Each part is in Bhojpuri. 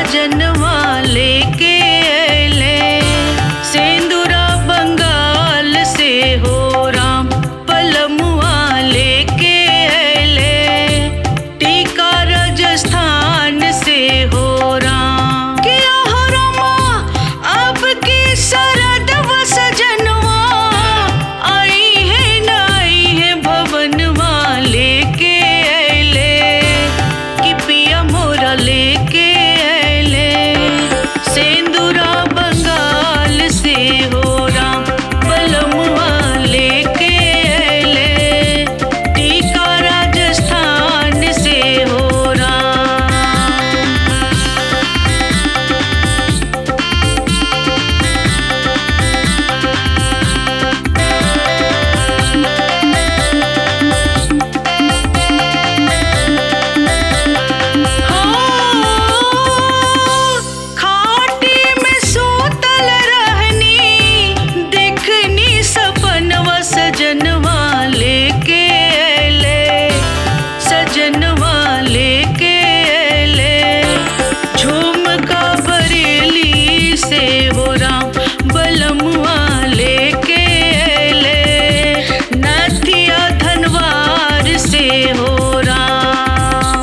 सजनवा लेके अले सेंदूरा बंगाल से हो राम पलमुआ लेके अले टीका राजस्थान से हो राम किया हो रामा अब की सरद व सजनवा आई है न आई है भवनवा लेके अले कि पिया मोरा लेके अले सेंदूरा बंगाल से हो राम बलमुआ लेके अले टीका राजस्थान से हो राम खाटी में सूतल रहनी देखनी सपनवा सजनवा लेके अले सजनवा लेके अले झुमका बरेली से हो राम बलमुआ लेके अले नथिया धनवार से हो राम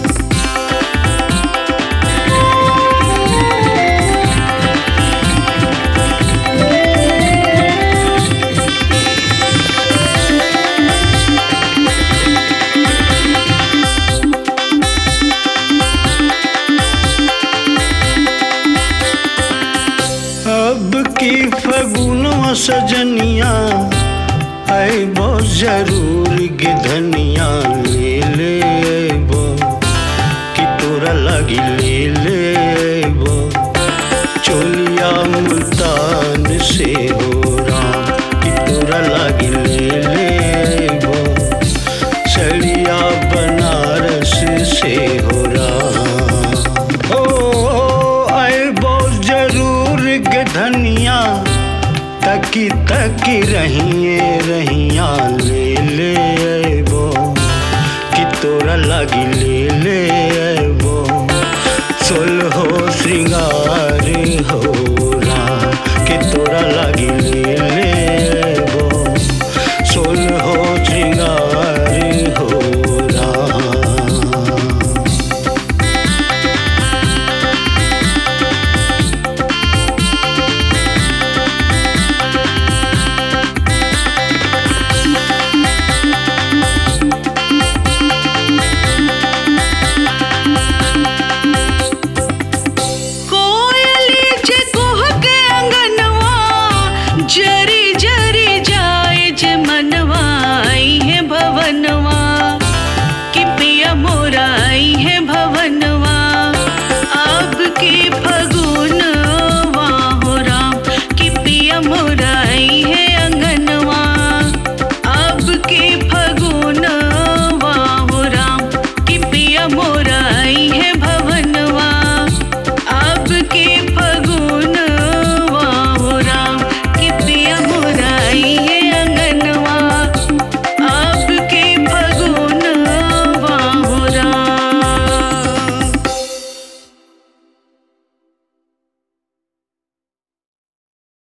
अब की फगुनवा सजनिया आइबो जरूर गिधनिया ले ले आइबो कि तोरा लगी ले ले आइबो चोलिया मुल्तान से हो राम कि तोरा लगी ले ले आइबो सड़िया बनारस से हो राम ओ आइबो जरूर गधनिया तकी तकी रहिए रहिया ले ले आइबो कि तोरा लगी